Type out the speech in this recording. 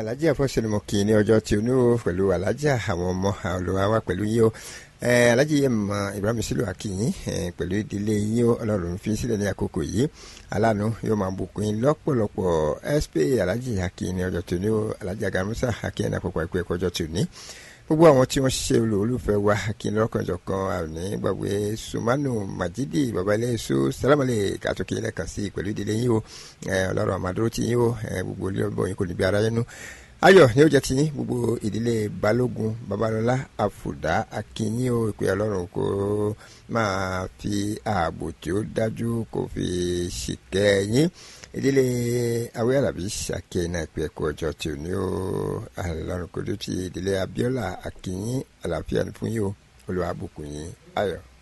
alájà fọ́sẹ̀lùmọ̀ kì í ní ọjọ́ tí o ní o pẹ̀lú alájà àwọn ọmọ olùwà wa pẹ̀lú yín o alájà yẹn mọ Ibrahim Sílù akínyìn pẹ̀lú ìdílé yín o ọlọ́run fi sílẹ̀ ní àkókò yìí aláàánú yóò máa bùkún yín lọ́pọ̀lọpọ̀ sp alájà akínyìn ní ọjọ́ tí o ní o alájà gamusa akínyìn àpapọ̀ ẹ̀kọ́ ẹ̀kọ́ ọjọ́ tí o ní gbogbo àwọn tí wọ́n ṣiṣẹ́ olùfẹ́ wa akínyìn lọ́kànjọ̀kan àní gbàgbé sumanu majidi babalẹ́sọ sálámàlẹ̀ kàtúkì lẹ́ẹ̀kan sí pẹ̀lú ìdílé yín o ọlọ́run àmàdúró tí yín o gbogbo ilé ọgbọ́n yín kò níbi ara yẹn nú ayọ̀ ni ó jẹ́ ti yín gbogbo ìdílé balógun babalọ́lá àfùdá akínyìn o ìpè ọlọ́run kó máa fi ààbò tí ó dájú kó fi ṣìkẹ́ yín ìdílé awé alábí ṣàkíyè náà ìpè ẹ̀kọ́ ọjọ́ tí ò ní o ọlọ́run kò dé ti ìdílé abíọ́lá akínyìn àlàáfíà ní fún yín o olùwàbùkún yín ayọ̀.